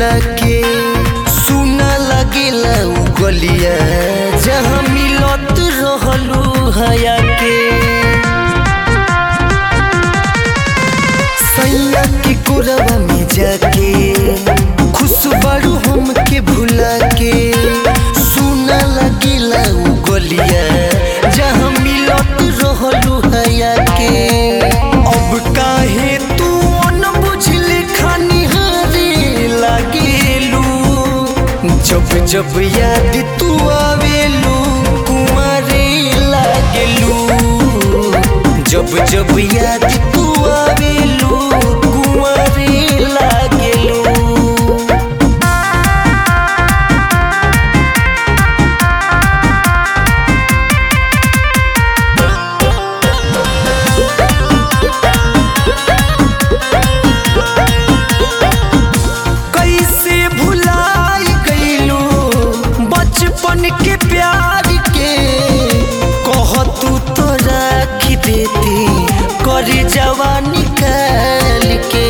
भुला के सुना लगेला उ गलिया जहाँ मिलत रहलू हया के सैया के कोरवा में जाके खुश बारू हम के भुला के सुना लगेला उ गलिया जहाँ मिलत रहलू हया के अब काहे तू न बुझले खानी हारे लागेलू जब जब याद तू आवेलू कुमारे लागेलू जब जब याद तू आवेलू कुमारे लागेलू कैसे भुलाई गईलू बचपन के प्यार के कह तू तो राख देती कर जवानी निकाल के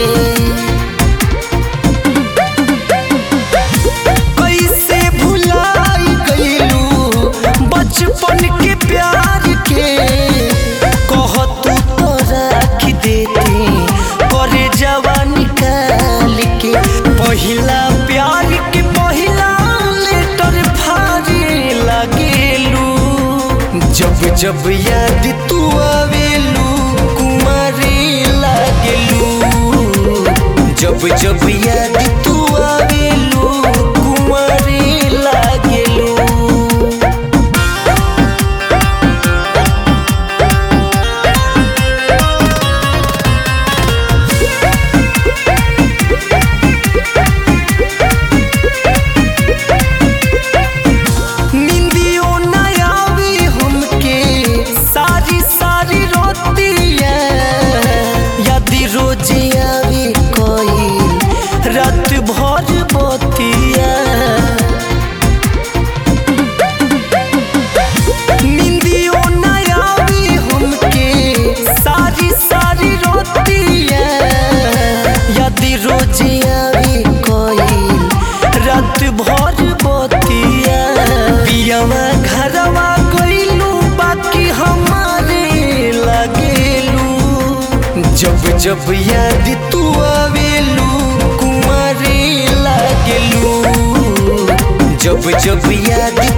कैसे भुलाई गईलू बचपन के प्यार के कह तू तो राख देती कर जवानी निकाल के पहिला प्यार के पहिला लेटर फारे लागेलू जब जब याद तू आवेलू कुमारे लागेलू जब जब याद तू आवेलू कुमारे लागेलू निंदियो न आवे हमके सारी सारी रोतिया यदि रोजे आवे कोई रात भर बतिया निंदियो न आवे हमके सारी सारी रोतिया यदि रोजे आवे कोई रात भर बतिया पियावा घरवा गइलू बाकी हमारे लागेलू जब जब याद तू आवेलू कुमारे लागेलू जब जब याद